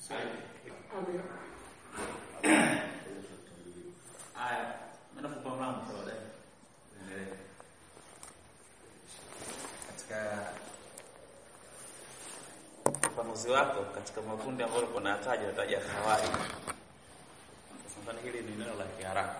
Haya, mnafupa mlango sawa dai. Endelee. Katika ufafanuzi wako katika makundi ambayo ulikuwa unataja unataja khawari. Sasa mfano hili ni neno la Kiarabu.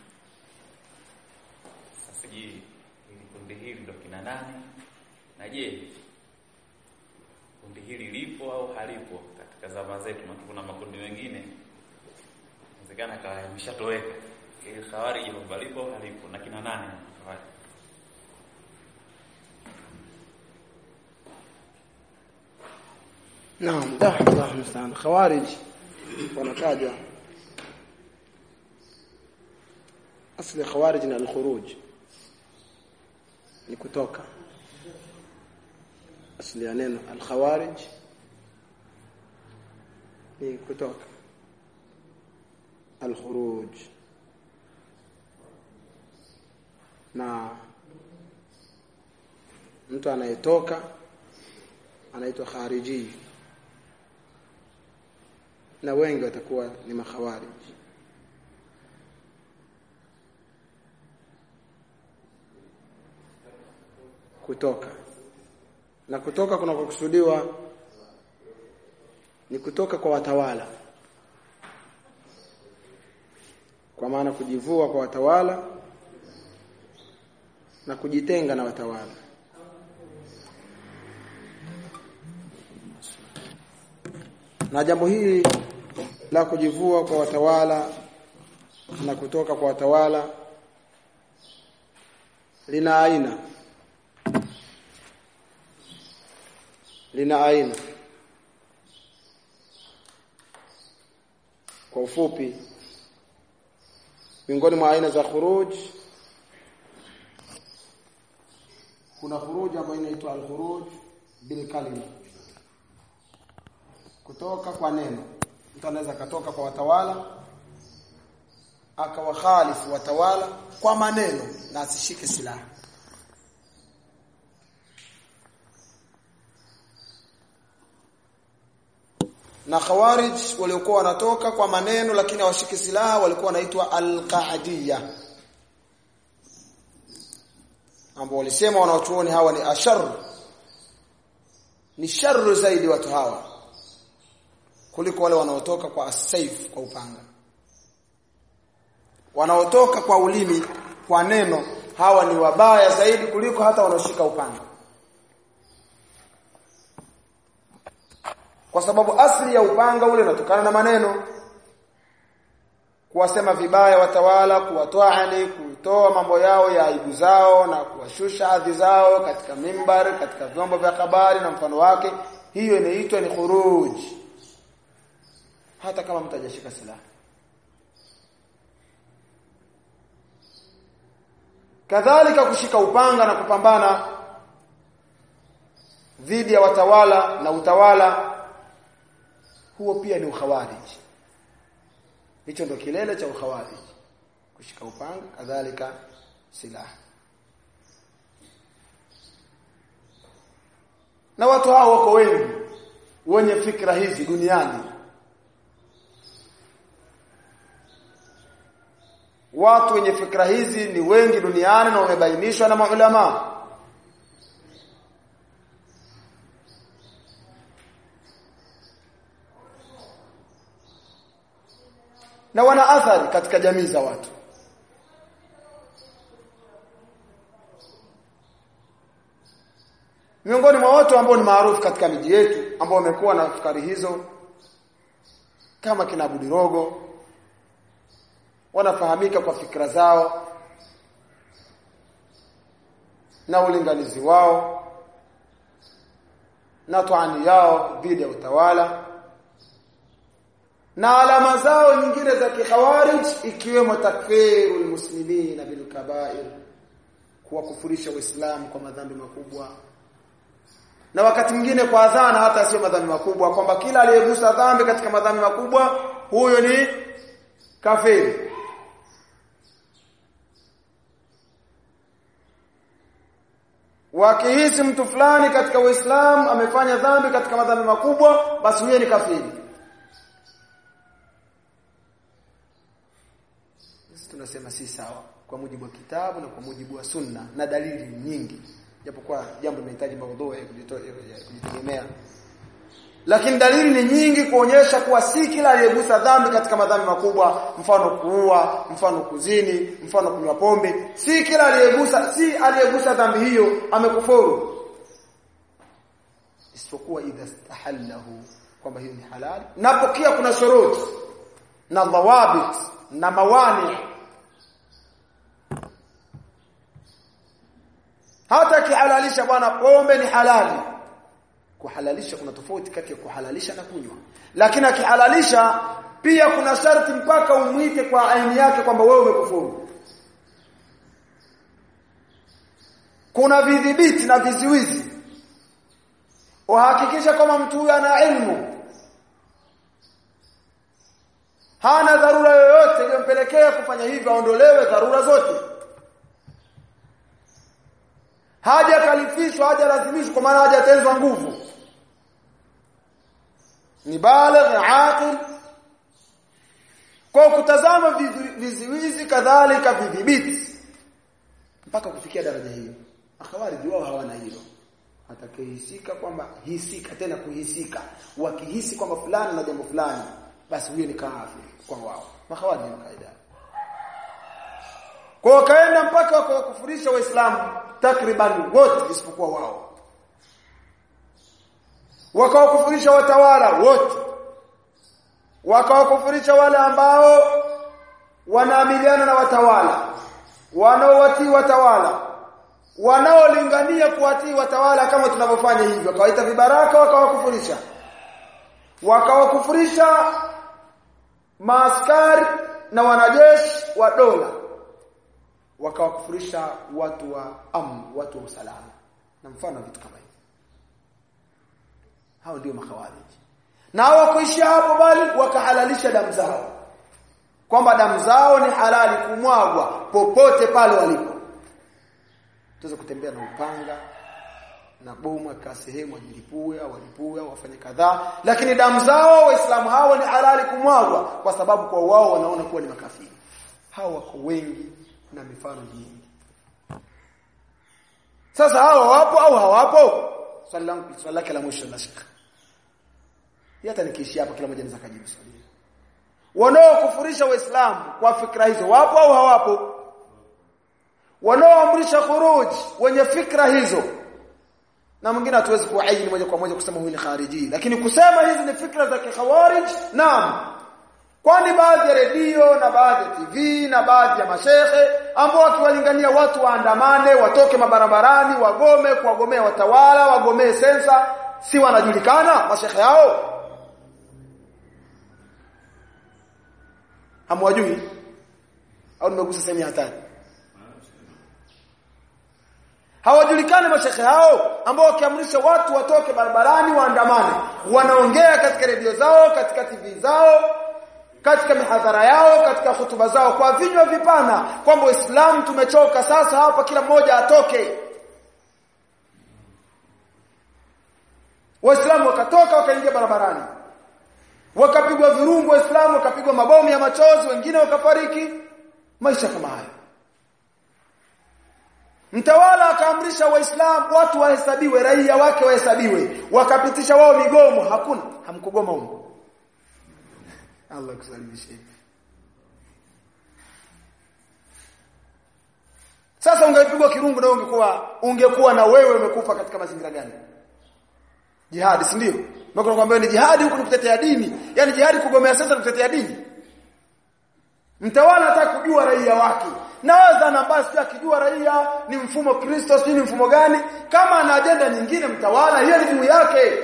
Sasa je, hili kundi hili ndo kina nani? Na je, kundi hili lipo au halipo katika zama zetu? Maana kuna makundi mengine inawezekana kawa yameshatoweka. Ile khawari je, kwamba lipo au halipo na kina nani khawari? Naam, dah Allah mstaan. Khawarij wanataja asli khawarij na al-khuruj ni kutoka asli ya neno al-khawarij ni kutoka al-khuruj na mtu anayetoka anaitwa khariji na wengi watakuwa ni makhawarij kutoka na kutoka kuna kukusudiwa ni kutoka kwa watawala kwa maana kujivua kwa watawala na kujitenga na watawala na jambo hili la kujivua kwa watawala na kutoka kwa watawala lina aina lina aina kwa ufupi miongoni mwa aina za khuruj kuna khuruj ambayo inaitwa al-khuruj bil kalima kutoka kwa neno mtu anaweza katoka kwa watawala akawakhalifu watawala kwa maneno na asishike silaha na khawarij waliokuwa wanatoka kwa maneno lakini hawashiki silaha walikuwa wanaitwa al-qa'diyya ambao walisema wanaochuoni hawa ni ashar ni sharru zaidi watu hawa kuliko wale wanaotoka kwa asaif kwa upanga wanaotoka kwa ulimi kwa neno hawa ni wabaya zaidi kuliko hata wanaoshika upanga kwa sababu asli ya upanga ule unatokana na maneno kuwasema vibaya watawala kuwatoani kutoa mambo yao ya aibu zao na kuwashusha hadhi zao katika mimbar katika vyombo vya habari na mfano wake hiyo inaitwa ni khuruj hata kama mtu hajashika silaha kadhalika kushika upanga na kupambana dhidi ya watawala na utawala huo pia ni ukhawarij hicho ndo kilele cha ukhawarij kushika upanga kadhalika silaha na watu hao wako wengi wenye fikra hizi duniani watu wenye fikra hizi ni wengi duniani na wamebainishwa na maulama na wana athari katika jamii za watu miongoni mwa watu ambao ni maarufu katika miji yetu ambao wamekuwa na fikari hizo kama kina Budirogo wanafahamika kwa fikra zao na ulinganizi wao na toani yao dhidi ya utawala na alama zao nyingine za kikhawarij ikiwemo takfirul muslimina bil kaba'ir kuwakufurisha waislamu kwa madhambi makubwa na wakati mwingine kwa adhana hata sio madhambi makubwa kwamba kila aliyegusa dhambi katika madhambi makubwa huyo ni kafiri wakihisi mtu fulani katika Uislamu amefanya dhambi katika madhambi makubwa basi huyo ni kafiri tunasema si sawa kwa mujibu wa kitabu na kwa mujibu wa sunna na dalili nyingi japokuwa jambo linahitaji maudhui ya kujitegemea lakini dalili ni nyingi kuonyesha kuwa si kila aliyegusa dhambi katika madhambi makubwa mfano kuua mfano kuzini mfano kunywa pombe si kila aliyegusa si aliyegusa dhambi hiyo amekufuru isipokuwa idha stahallahu kwamba hiyo ni halali na pokea kuna shuruti na dhawabit na mawani hata kihalalisha bwana pombe ni halali kuhalalisha kuna tofauti kati ya kuhalalisha na kunywa lakini akihalalisha pia kuna sharti mpaka umwite kwa aini yake kwamba wewe umekufuru kuna vidhibiti na viziwizi uhakikisha kwamba mtu huyu ana ilmu hana dharura yoyote iliyompelekea kufanya hivyo aondolewe dharura zote haja kalifishwa haja lazimishwa kwa maana hajatenzwa nguvu ni baligh aqil kwa kutazama viziwizi kadhalika vidhibiti mpaka kufikia daraja hiyo akhawariji wao hawana hilo atakayehisika kwamba hisika tena kuhisika wakihisi kwamba fulani na jambo fulani basi huyo ni kafiri kwa wao makhawariji ni kaida kwa wakaenda mpaka wakawakufurisha waislamu takriban wote isipokuwa wao wakawakufurisha watawala wote wakawakufurisha wale ambao wanaamiliana na watawala wanaowatii watawala wanaolingania kuwatii watawala kama tunavyofanya hivyo wakawaita vibaraka wakawakufurisha wakawakufurisha maaskari na wanajeshi wa dola wakawakufurisha watu wa amn watu wa usalama na mfano vitu kama hivi hao ndio makhawariji na hawakuishia hapo bali wakahalalisha damu zao kwamba damu zao ni halali kumwagwa popote pale walipo tuweze kutembea na upanga na bomu aka sehemu wajilipue au walipue au wafanye kadhaa lakini damu zao waislamu hao ni halali kumwagwa kwa sababu kwa wao wanaona kuwa ni makafiri hao wako wengi na mifano mingi sasa hao wapo au hawapo swali langu swali lake la mwisho la shaka hata nikiishi hapa kila mmoja anaweza kujibu swali wanaokufurisha waislamu kwa fikra hizo wapo au hawapo wanaoamrisha khuruj wenye fikra hizo na mwingine hatuwezi kuaini moja kwa moja kusema huyu ni khariji lakini kusema hizi ni fikra za kikhawarij naam kwani baadhi ya redio na baadhi ya TV na baadhi ya mashehe ambao wakiwalingania watu waandamane watoke mabarabarani wagome kuwagomea watawala wagomee sensa si wanajulikana mashehe hao hamwajui au nimegusa sehemu ya hatari hawajulikani mashekhe hao ambao wakiamrisha watu watoke barabarani waandamane wanaongea katika redio zao katika TV zao katika mihadhara yao katika hutuba zao kwa vinywa vipana kwamba Uislamu tumechoka sasa hapa kila mmoja atoke Waislamu wakatoka wakaingia barabarani wakapigwa virungu waislamu wakapigwa mabomu ya machozi wengine wakafariki maisha kama hayo mtawala akaamrisha waislamu watu wahesabiwe raia wake wahesabiwe wakapitisha wao migomo hakuna hamkugoma huko Allah kusalimishe sasa ungepigwa kirungu na ungekuwa ungekuwa na wewe umekufa katika mazingira gani jihadi si ndio Mbona nakwambia ni jihadi huku ni kutetea dini. Yaani jihadi kugomea sasa kutetea dini. Mtawala anataka kujua raia wake. Na wadhana basi akijua raia ni mfumo Kristo si ni mfumo gani? Kama ana ajenda nyingine mtawala hiyo ni juu yake.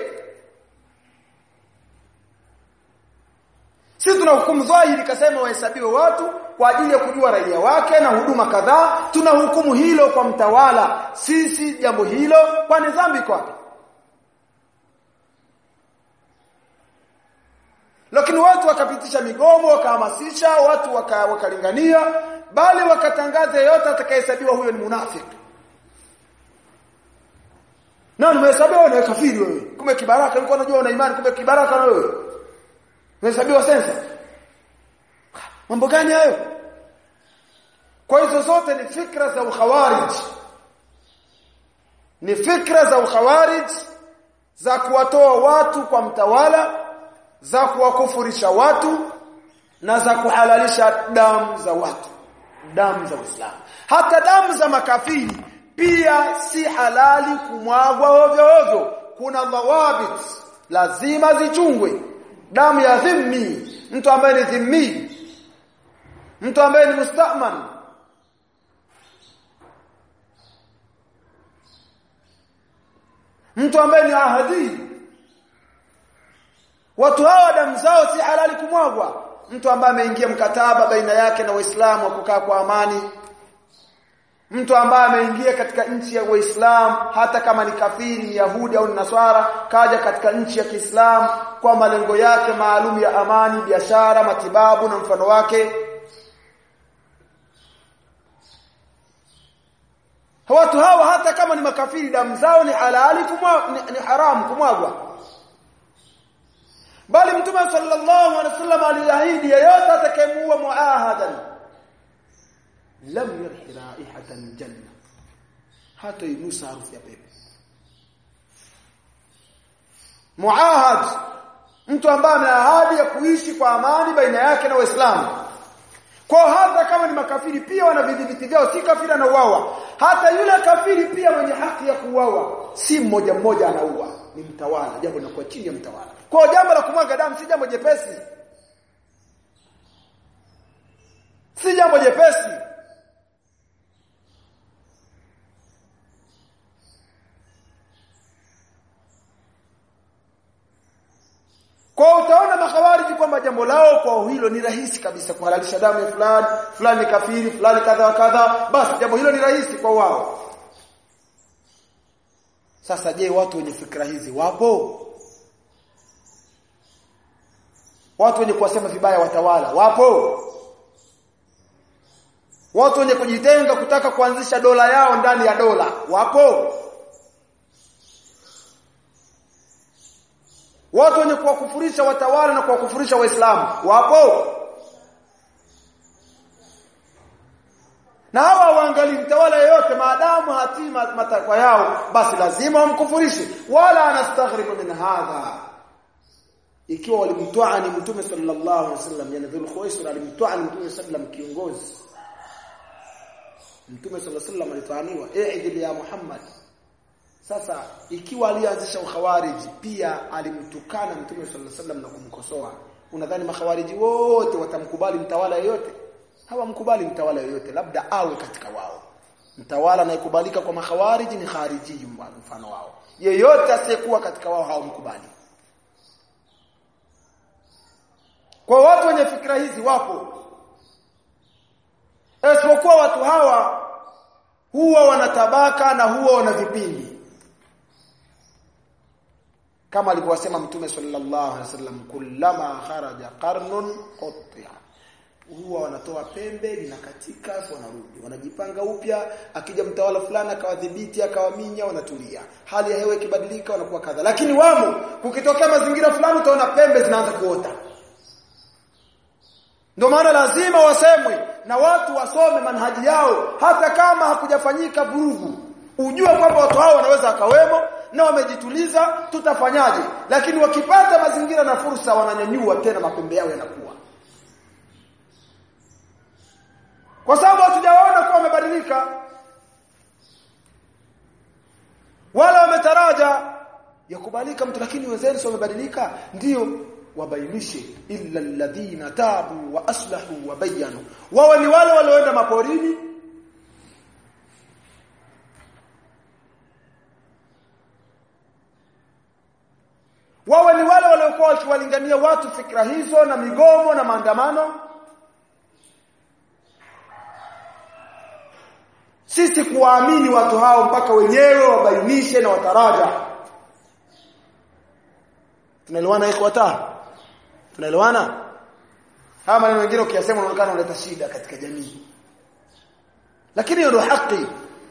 Sisi tunahukumu dhahiri kasema wahesabiwe watu kwa ajili ya kujua raia wake na huduma kadhaa, tunahukumu hilo kwa mtawala. Sisi jambo hilo kwani dhambi kwake. lakini watu wakapitisha migomo wakahamasisha watu waka, wakalingania bali wakatangaza yeyote atakayehesabiwa huyo ni munafiki na nimehesabiwa ni kafiri wewe kumbe kibaraka ulikuwa unajua una imani kumbe kibaraka na wewe umehesabiwa sensa mambo gani hayo kwa hizo zote ni fikra za ukhawarij ni fikra za ukhawarij za kuwatoa watu kwa mtawala za kuwakufurisha watu na za kuhalalisha damu za watu damu za Uislamu hata damu za makafiri pia si halali kumwagwa ovyo ovyo kuna dhawabit lazima zichungwe damu ya dhimmi mtu ambaye ni dhimmi mtu ambaye ni mustaman mtu ambaye ni ahadi watu hawa damu zao si halali kumwagwa mtu ambaye ameingia mkataba baina yake na waislamu wa kukaa kwa amani mtu ambaye ameingia katika nchi ya Uislamu hata kama ni kafiri ni Yahudi au ni Naswara kaja katika nchi ya Kiislamu kwa malengo yake maalum ya amani biashara matibabu na mfano wake watu hawa hata kama ni makafiri damu zao ni halali kumwa, ni, ni haramu kumwagwa bali mtume sallallahu alaihi wasallam aliahidi yeyote atakayemuua muahadan lam yarhi raihatan janna hata inusa harufu ya pepo muahad mtu ambaye ameahadi ya kuishi kwa amani baina yake na waislamu kwa hata kama ni makafiri pia wana vidhibiti vyao si kafiri anauawa hata yule kafiri pia mwenye haki ya kuuawa si mmoja mmoja anaua ni mtawala jambo linakuwa chini ya mtawala kwa jambo la kumwaga damu si jambo jepesi si jambo jepesi Kwa utaona makhawariji kwamba jambo lao kwa hilo ni rahisi kabisa kuhalalisha damu ya fulani, fulani kafiri, fulani kadha wa kadha, basi jambo hilo ni rahisi kwa wao. Sasa je, watu wenye fikra hizi wapo? Watu wenye kuwasema vibaya watawala wapo? Watu wenye kujitenga kutaka kuanzisha dola yao ndani ya dola wapo? Watu wenye kuwakufurisha watawala na kuwakufurisha waislamu wapo? Na hawa waangalii mtawala yeyote maadamu hatima matakwa yao basi lazima wamkufurishe wala anastaghribu min hadha ikiwa walimtoa ni mtume sallallahu alaihi wasallam yani dhul khuwaisir alimtoa ni mtume sallam kiongozi mtume sallallahu alaihi wasallam alitaaniwa i'dil ya muhammad sasa ikiwa alianzisha ukhawariji pia alimtukana mtume sallallahu alaihi wasallam na kumkosoa unadhani makhawariji wote watamkubali mtawala yeyote hawamkubali mtawala yeyote labda awe katika wao mtawala anayekubalika kwa makhawariji ni khariji mfano wao yeyote asiyekuwa katika wao hawamkubali kwa watu wenye fikra hizi wapo isipokuwa watu hawa huwa wanatabaka na huwa wana vipindi kama alivyosema mtume sallallahu alaihi wasallam kullama kharaja qarnun qutya huwa wanatoa pembe linakatika wanarudi wanajipanga upya akija mtawala fulani akawadhibiti akawaminya wanatulia hali ya hewa ikibadilika wanakuwa kadha lakini wamo kukitokea mazingira fulani utaona pembe zinaanza kuota ndio maana lazima wasemwe na watu wasome manhaji yao hata kama hakujafanyika vurugu ujue kwamba watu hao wanaweza akawemo na wamejituliza tutafanyaje lakini wakipata mazingira na fursa wananyanyua tena mapembe yao yanakuwa kwa sababu hatujawaona kuwa wamebadilika wala wametaraja yakubalika mtu lakini wenzenu wamebadilika ndio wabainishe illa alladhina tabu wa aslahu wa bayanu wao ni wale walioenda maporini wao ni wale waliokuwa wakiwalingania watu fikra hizo na migomo na maandamano sisi kuwaamini watu hao mpaka wenyewe wabainishe na wataraja tunaelewana ikhwata tunaelewana haya maneno mengine ukiyasema unaonekana unaleta shida katika jamii lakini hiyo ndio haki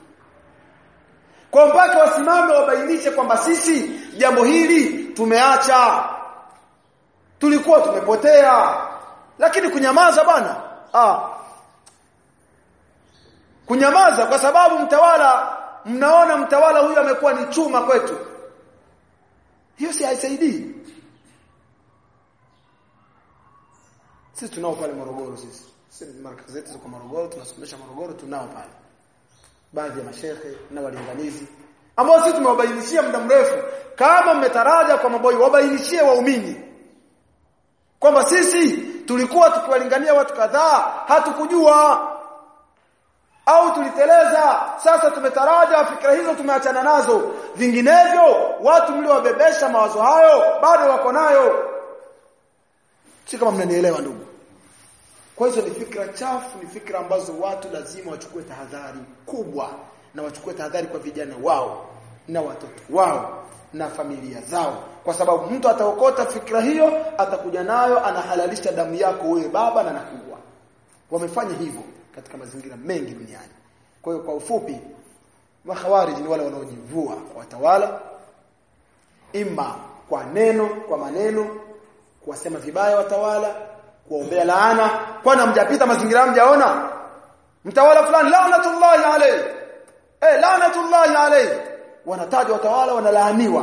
kwa mpaka wasimame wabainishe kwamba sisi jambo hili tumeacha tulikuwa tumepotea lakini kunyamaza bwana ah kunyamaza kwa sababu mtawala mnaona mtawala huyu amekuwa ni chuma kwetu hiyo si haisaidii sisi tunao pale Morogoro sisi sisi markazi zetu ziko Morogoro tunasomesha Morogoro tunao pale baadhi ya mashehe na walinganizi ambao sisi tumewabainishia muda mrefu kama mmetaraja kwa maboi wabainishie waumini kwamba sisi tulikuwa tukiwalingania watu kadhaa hatukujua au tuliteleza sasa tumetaraja fikra hizo tumeachana nazo vinginevyo watu mliowabebesha mawazo hayo bado wako nayo si kama mnanielewa ndugu kwa hizo ni fikra chafu ni fikra ambazo watu lazima wachukue tahadhari kubwa na wachukue tahadhari kwa vijana wao na watoto wao na familia zao kwa sababu mtu ataokota fikra hiyo atakuja nayo anahalalisha damu yako wewe baba na nakuwa wamefanya hivyo katika mazingira mengi duniani kwa hiyo kwa ufupi makhawarij ni wale wanaojivua watawala ima kwa neno kwa maneno kuwasema vibaya watawala kuombea laana kwani mjapita mazingira mjaona mtawala fulani laanatullahi alayhi eh laanatullahi alayhi wanataja watawala wanalaaniwa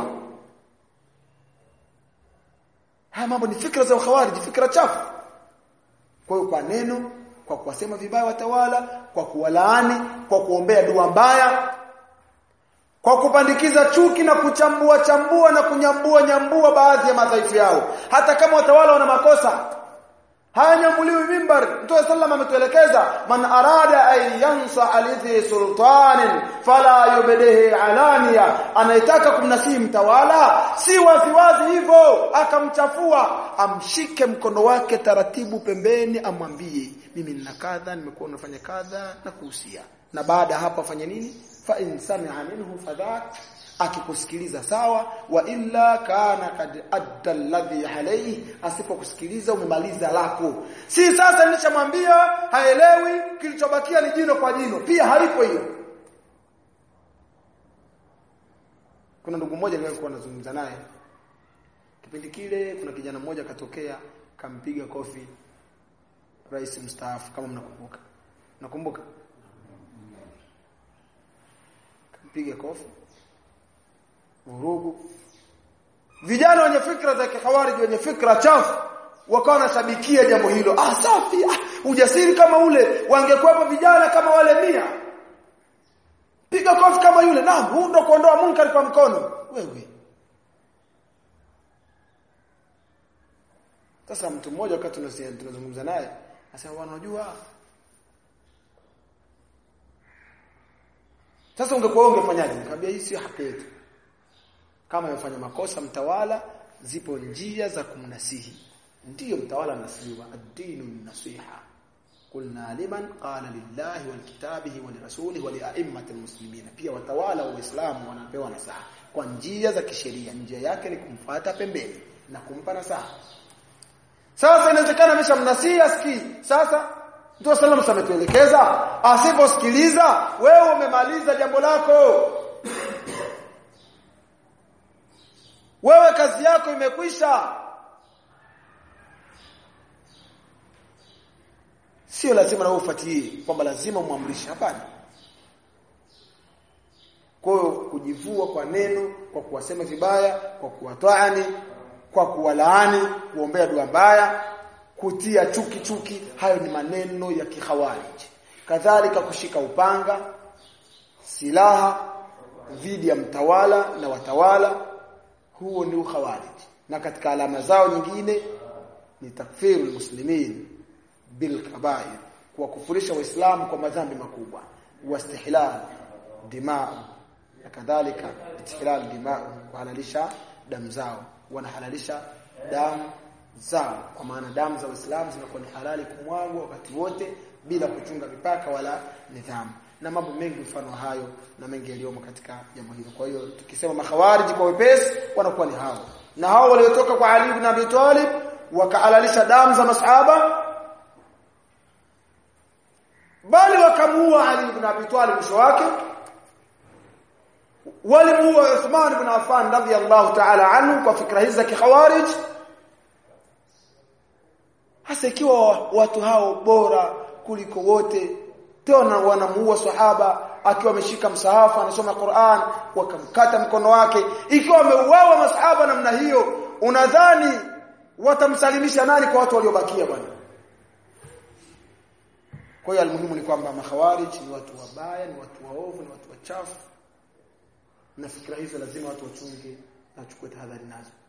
haya mambo ni fikra za khawarij fikra chafu kwa hiyo kwa neno kwa kuwasema vibaya watawala kwa kuwalaani kwa kuombea dua mbaya kwa kupandikiza chuki na kuchambua chambua na kunyambua nyambua baadhi ya madhaifu yao hata kama watawala wana makosa hayanyambuliwi mimbar mtume sallam ametuelekeza man arada an yansa alidhi sultanin fala yubdihi alania anayetaka kumnasihi mtawala si waziwazi hivyo akamchafua amshike mkono wake taratibu pembeni amwambie mimi nina kadha nimekuwa nafanya kadha na kuhusia na baada hapo afanye nini fa in sami'a minhu fadhak akikusikiliza sawa wa illa kana kad adda alladhi alayhi asipokusikiliza umemaliza lako si sasa nilishamwambia haelewi kilichobakia ni jino kwa jino pia haipo hiyo kuna ndugu mmoja nilikuwa nazungumza naye kipindi kile kuna kijana mmoja katokea kampiga kofi rais mstaafu kama mnakumbuka nakumbuka kampiga kofi vurugu vijana wenye fikra za kihawariji wenye fikra chafu wakawa wanashabikia jambo hilo ah safi ah, ujasiri kama ule wangekuwepo vijana kama wale mia piga kofi kama yule naam huu ndo kuondoa munkar kwa mkono wewe sasa mtu mmoja wakati tunazungumza naye asema wanajua sasa ungekuwa ungefanyaje nikamwambia hii sio haki yetu kama amefanya makosa mtawala zipo njia za kumnasihi ndiyo mtawala anasihiwa ad-dinu nasiha qulna liman qala lillahi wal kitabihi wal rasulihi wa li'a'immati muslimin pia watawala wa Uislamu wanapewa nasaha kwa njia za kisheria njia yake ni kumfuata pembeni na kumpa nasaha sasa inawezekana ameshamnasihi asikii sasa Mtume sallallahu alayhi ametuelekeza asiposikiliza wewe umemaliza jambo lako wewe kazi yako imekwisha sio lazima na ufuatie kwamba lazima muamrishe hapana kwa hiyo kujivua kwa neno kwa kuwasema vibaya kwa kuwataani kwa kuwalaani kuombea dua mbaya kutia chuki chuki hayo ni maneno ya kihawarij kadhalika kushika upanga silaha dhidi ya mtawala na watawala huo ni ukhawarij na katika alama zao nyingine ni takfirul muslimin bil kabair kuwakufurisha waislamu kwa madhambi makubwa wastihlal dimaa na kadhalika istihlal dimaa kuhalalisha damu zao wanahalalisha damu zao kwa maana damu za waislamu zinakuwa ni halali kumwagwa wakati wote bila kuchunga mipaka wala nidhamu na mambo mengi mfano hayo na mengi yaliyomo katika jambo hilo kwa hiyo tukisema makhawariji kwa wepesi wanakuwa ni hao na hao waliotoka kwa Ali ibn Abi Talib wakahalalisha damu za masahaba bali wakamuua Ali ibn Abi Talib mwisho wake walimuua Uthman ibn Affan radhiyallahu ta'ala anhu kwa fikra hizi za kikhawarij hasa ikiwa watu hao bora kuliko wote tena wanamuua sahaba akiwa ameshika msahafu anasoma Qur'an wakamkata mkono wake ikiwa ameuawa masahaba namna hiyo unadhani watamsalimisha nani kwa watu waliobakia bwana kwa hiyo almuhimu ni kwamba makhawarij ni watu wabaya ni watu waovu ni watu wachafu na fikra hizo lazima watu wachunge na wachukue tahadhari nazo